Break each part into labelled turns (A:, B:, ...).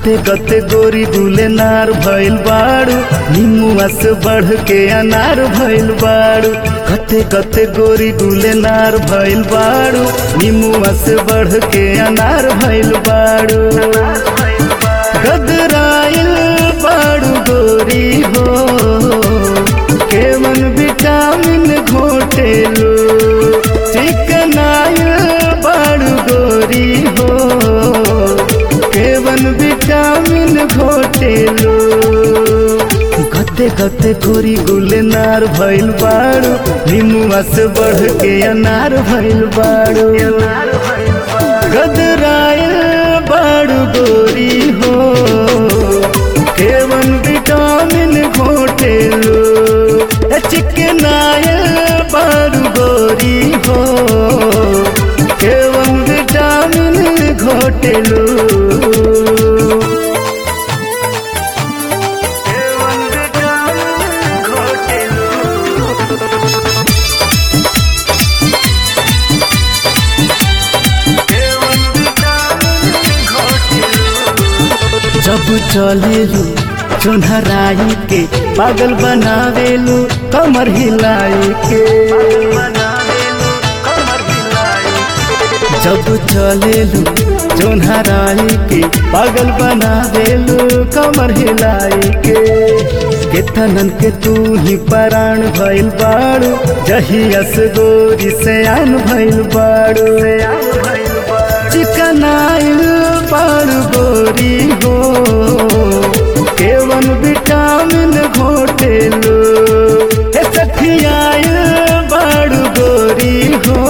A: गते गते गोरी गुले नार भइल बाड़ू निमुआ से बढ़ के अनार भइल बाड़ू गते गते गोरी गुले नार भइल बाड़ू निमुआ से बढ़ के अनार भइल बाड़ू गदराइल बाड़ू गोरी हो केवन विटामिन घोटेलो चिकनाइल बाड़ू गोरी हो केवन विटामिन घोटेलो गते गते गोरी गुले नार भइल बाड़ू निमुआ से बढ़ के अनार भइल बाड़ू गदराइल बाड़ू गोरी हो केवन विटामिन घोटेलो चिकनाइल बाड़ू गोरी हो केवन विटामिन घोटेलो जब चलेलू चुनहराई के पागल बनावेलू कमर हिलाई के जब चलेलू चुनहराई के पागल बनावेलू कमर हिलाई के केतनन के तू ही पराण भइल बाड़ू जहियस गोरी से आन भइल बाड़ू चिकनाइल बाड़ू गोरी हो केवन विटामिन घोटेलो हे सखियाइल बाड़ू गोरी हो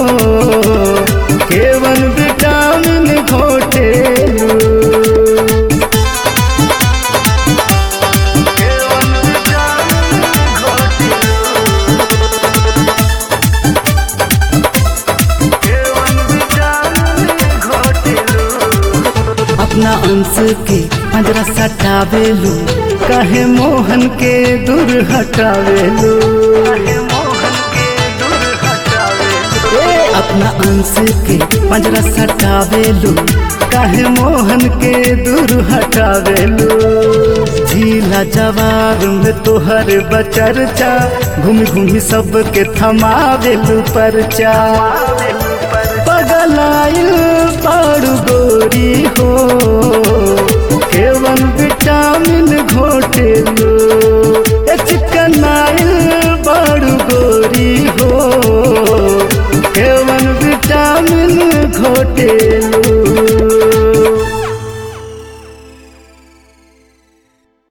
A: केवन विटामिन घोटेलो अपना अंश के पंजरा सटावेलू कहे मोहन के दूर हटावेलू ए, अपना अंश के पंजरा सटावेलू कहे मोहन के दूर हटावेलू झीला जवाब में तोहर बचरचा घूमी घूमी सबके थमावेलू परचा पगलाइल बाड़ू गोरी हो केवन विटामिन घोटेलो ए चिकनाइल बाड़ू गोरी हो केवन विटामिन घोटेलो